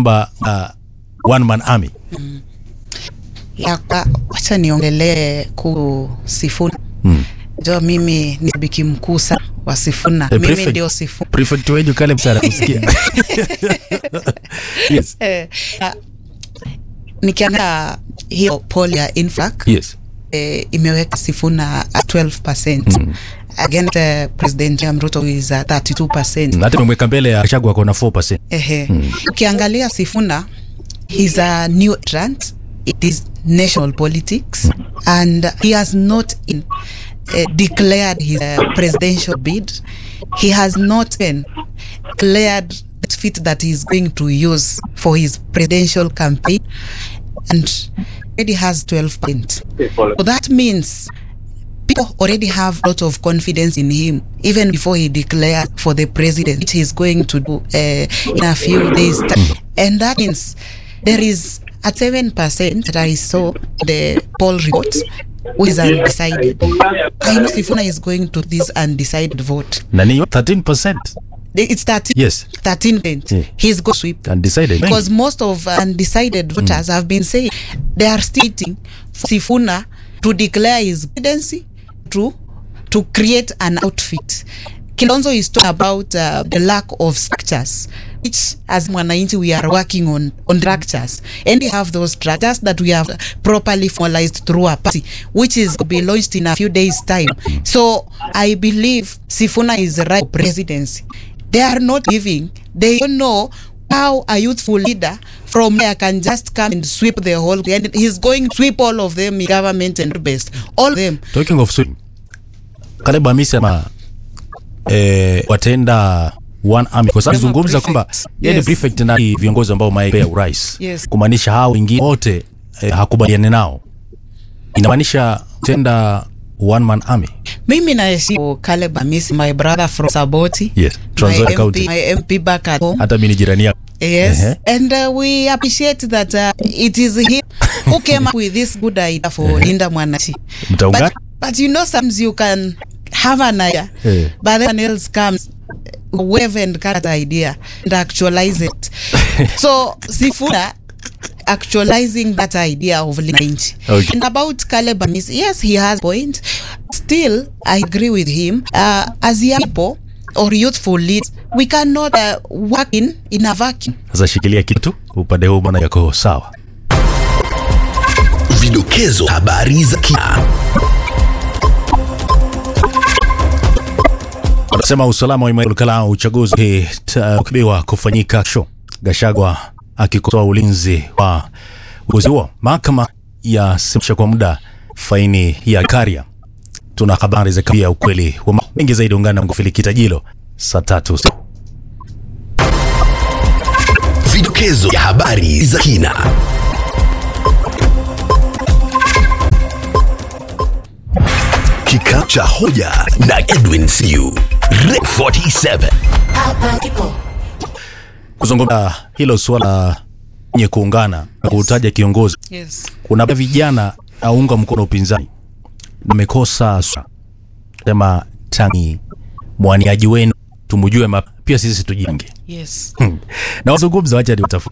kwamba uh, one man army Yaka, wacha niongelee ku Sifuna. mm. Jo, mimi ni shabiki mkuu sana wa Sifuna. Eh, Mimi prefect- ndio Sifuna. prefect wenyu kale msara kusikia yes Eh, na- nikiangalia hiyo poll ya Infac yes eh, imeweka Sifuna at 12% Mm. against uh, President William Ruto who is at 32%. Na hata imemweka mbele ya Gachagua kona 4% Ehe. Mm. Ukiangalia Sifuna he's a new entrant it is national politics and he has not in, uh, declared his uh, presidential bid he has not even declared the fit that he's going to use for his presidential campaign and already has 12 points so that means people already have a lot of confidence in him even before he declared for the president which he's going to do uh, in a few days time. and that means there is at 7% that i saw the poll report which is undecided i know sifuna is going to this undecided vote na ni 13% it's 13 yes 13 Yeah. he's going to sweep undecided because most of undecided voters have been saying they are stating for Sifuna to declare his presidency to to create an outfit. Kilonzo is talking about uh, the lack of structures, which as Mwananchi we are working on on structures, and we have those structures that we have properly formalized through a party, which is to be launched in a few days' time. So I believe Sifuna is the right presidency. They are not giving. They don't know how a youthful leader from there can just come and sweep the whole and he's going to sweep all of them in government and best all of them talking of swing Caleb Hamisi ama eh, wataenda one army kwa sababu Kama zungumza prefect. kwamba yeye ni Yes. prefect na viongozi ambao maepea urais Yes. kumaanisha hao wengine wote eh, hakubaliani nao inamaanisha tenda one man army mimi naheshimu Caleb Hamisi my brother from Saboti yes Trans my Nzoia MP, County my MP back at home hata mimi ni jirani yako Yes, Ehe. and uh, we appreciate that uh, it is him who came up with this good idea for Linda Mwanachi. Mtaungana? But, but you know, sometimes you can have an idea, Eh. but then else comes wave and cut that idea and actualize it. so Sifuna actualizing that idea of Linda Inchi. Okay. And about Caleb Hamisi, yes, he has point. Still, I agree with him. Uh, as young people or youthful leaders, we cannot uh, work in, in a vacuum. sasa shikilia kitu upande huu bwana yako sawa Vidokezo habari za kina. wanasema usalama wa Emmanuel Kalao uchaguzi ukibiwa kufanyika kesho. Gashagwa akikosoa ulinzi wa uchaguzi huo. Mahakama yasimamisha kwa muda faini ya Karia. Tuna habari za kabia ukweli wa mambo mengi zaidi, ungana na Ngufili Kitajilo saa tatu. Vidokezo ya habari za kina. Kikao cha hoja na Edwin Siu. Rec 47. Kuzungumza hilo suala nye kuungana na kutaja kiongozi, Yes. kuna vijana aunga mkono upinzani namekosa sema tangi mwaniaji wenu tumujue map, pia sisi tujiange Yes. na wazungumza, wacha ni utafu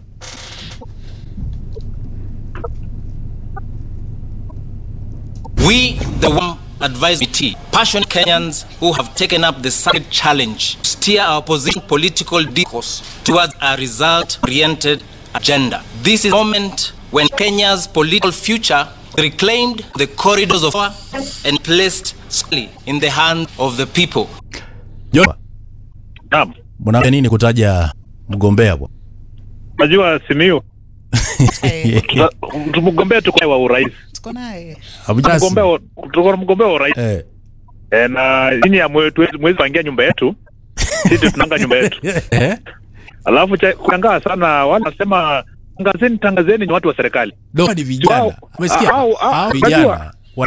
We, the one advisory committee, passionate Kenyans who have taken up the sacred challenge to steer our opposition political discourse towards a result-oriented agenda. This is a moment when Kenya's political future reclaimed the corridors of power and placed squarely in the hands of the people. Jomba, Naam, mnaambia nini kutaja mgombea bwana? najua Simiyu Eh, tuta- mgombea tuko naye wa urais, tuko naye. Hamjasi. mgombea wa- tuko na mgombea wa urais Eh. e, na chini ya mwe- tuwezi- mwezi pangia nyumba yetu sisi tunanga nyumba yetu, Eh? alafu cha- kushangaa sana wale wanasema tangazeni, tangazeni ni watu wa serikali Ndio ni vijana. Wao- Umesikia? au- au- Hao unajua- vijana.